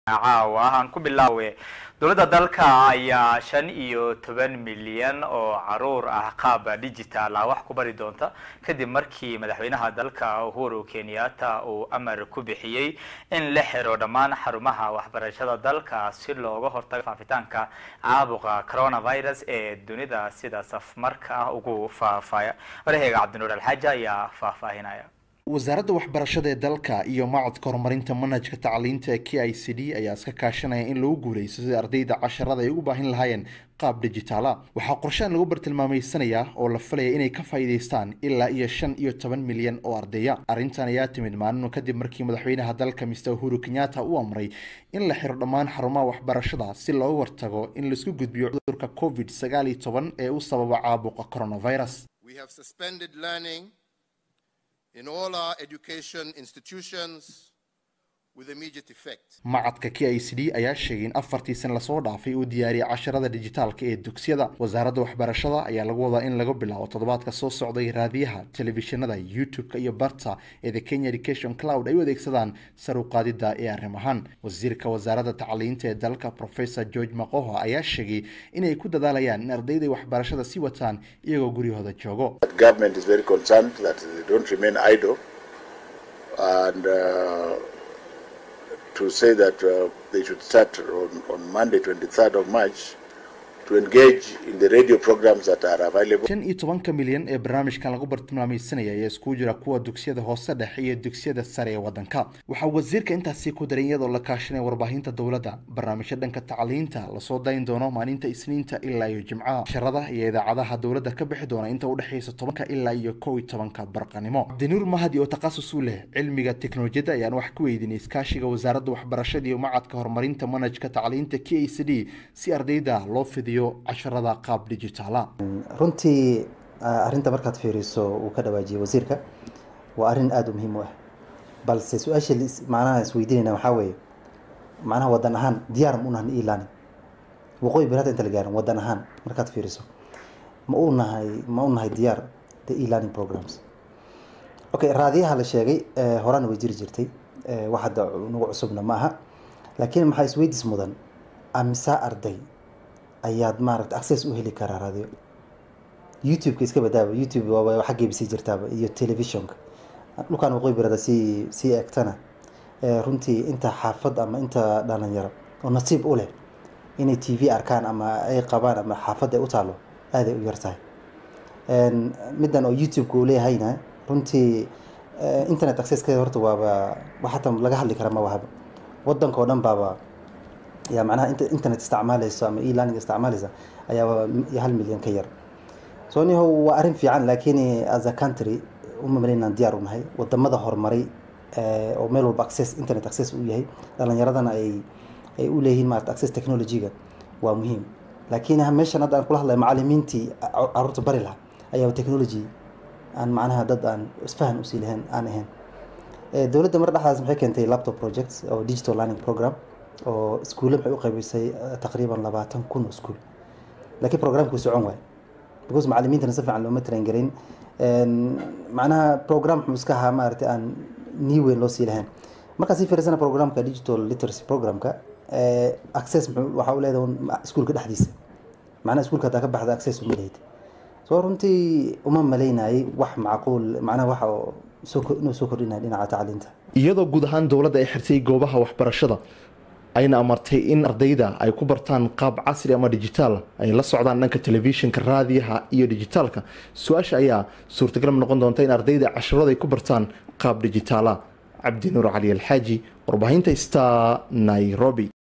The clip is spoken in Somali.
caawa aan ku bilaawe dowladda dalka ayaa shan iyo toban milyan oo caruur ah qaab digital ah wax ku bari doonta kadib markii madaxweynaha dalka uhuru kenyatta uu amar ku bixiyey in la xiro dhammaan xarumaha waxbarashada dalka si looga hortago faafitaanka caabuqa coronavirus ee dunida sida safmarka ah ugu faafaya waraheyga cabdinuur alxaaji ayaa faahfaahinaya wasaaradda waxbarashada ee dalka iyo macadka horumarinta manhajka tacliinta k i c d ayaa iska kaashanaya in lagu guuleysto sida ardayda casharada ay ugu baahin lahaayeen qaab digitaala waxaa qorshaan lagu bartilmaameysanayaa oo la falaya inay ka faa'iidaystaan ilaa iyo shan iyo toban milyan oo ardeya arrintan ayaa timid maalinu kadib markii madaxweynaha dalka mister uhuru kenyatta uu amray in la xiro dhammaan xarumaha waxbarashada si looga hortago in laisku gudbiyo cudurka covid sagaal iyo toban ee u sababa caabuqa coronavirus in all our education institutions with immediate effect. macadka k i c d ayaa sheegay in afartii san lasoo dhaafay uu diyaariyay casharada dijitaalka ee dugsiyada wasaaradda waxbarashada ayaa lagu wadaa in laga bilaabo toddobaadka soo socday raadiyaha telefishinada youtube-ka iyo barta ee the kenya education cloud ay u adeegsadaan sar u qaadida ee arrimahan wasiirka wasaaradda tacliinta ee dalka professor george makoho ayaa sheegay inay ku dadaalayaan in ardayday waxbarashada sii wataan iyagoo guryahooda joogo government is very concerned that they don't remain idle and uh, to say that uh, they should start on, on Monday, 23rd of March, to engage in the radio programs that are available. shan iyo tobanka milyan ee barnaamijkan lagu bartilmaameysanaya ayaa iskugu jira kuwa dugsiyada hoose dhexe iyo dugsiyada sare ee waddanka waxaa wasiirka intaasi ku daray iyadoo la kaashanaya warbaahinta dowladda barnaamijyo dhanka tacliinta lasoo dayn doono maalinta isniinta ilaa iyo jimcaha casharada iyo idaacadaha dowladda ka bixi doona inta udhexeysa tobanka ilaa iyo kow iyo tobanka barqanimo cabdinuur mahadi oo takhasus u leh cilmiga teknolojiyadda ayaan wax ku weydiinay iskaashiga wasaaradda waxbarashada iyo macadka horumarinta manhajka tacliinta k i c d si ardayda loo fidiyo casharada qaab digitaala runtii arrinta markaad fiiriso uu ka dhawaajiyay wasiirka waa arrin aada u muhiim u ah balse su-aasha macnaha isweydiinayna waxaa weeye macnaha wadan ahaan diyaar ma unahan e-learning waqooyi bari hadda inta la gaarin wadan ahaan markaad fiiriso ma u nahay ma u nahay diyaar the e-learning programs okay raadiyaha la sheegay horena way jiri jirtay wax hadda nagu cusubna ma aha laakiin maxaa isweydiis mudan amisaa arday ayaad maaragta access u heli karaa radio youtube-ka iska badaaba youtube waaba xaggeeba sii jirtaaba iyo telefishonka dhulkaan waqooyi barada sii sii egtana runtii inta xaafad ama inta dhalinyaro oo nasiib u leh inay t v arkaan ama ay qabaan ama xaafadda ay u taalo aaday u yartahay middan oo youtube-ka uu leeyahayna runtii internet accesska horta waaba wax hata laga hadli kara ma wahaba wadanka oo dhan baaba yaa macnaha internet isticmaalayso ama e-learning isticmaalaysa ayaa hal milyan ka yar so niho waa arrin fiican laakiin as a country uma malaynaan diyaar u nahay wadamada horumaray oo meel walba access internet access u yahay dhalinyaradana ay ay u leeyihiin maarata access technology-ga waa muhiim laakiin meeshan hadda aan kula hadlay macalimiintii caruurta bari lahaa ayaa technology aan macnaha dad aan isfahan usii lahayn aan ahayn dowladda mar dhexdaas maxay keentay laptop project oo digital learning program oo iskuulle maxay u qaybisay taqriiban labaatan kun oo iskuul laakiin programkuu socon waay because macalimiintana si fiican looma train garin macnaha program muxuu iska ahaa maaragtay aan nii weyn loo sii lahayn markaa sii fiirsana programka digital literacy programka access muxuu waxaa u leedahay iskuulka dhexdiisa macnaha iskuulka hadaa ka baxda access uma lehid soo runtii uma malaynayay wax macquul macnaha waxa soo inuu soo kordhinaya dhinaca tacliinta iyadoo guud ahaan dowladda ay xirtay goobaha waxbarashada ayna amartay in ardayda ay ku bartaan qaab casri ama digitaal ay la socdaan dhanka telefishinka raadiyaha iyo digitaalka su-aasha ayaa suurtagal noqon doonta in ardayda casharada ay ku bartaan qaab digitaala cabdinuur cali alxaaji warbaahinta sta nairobi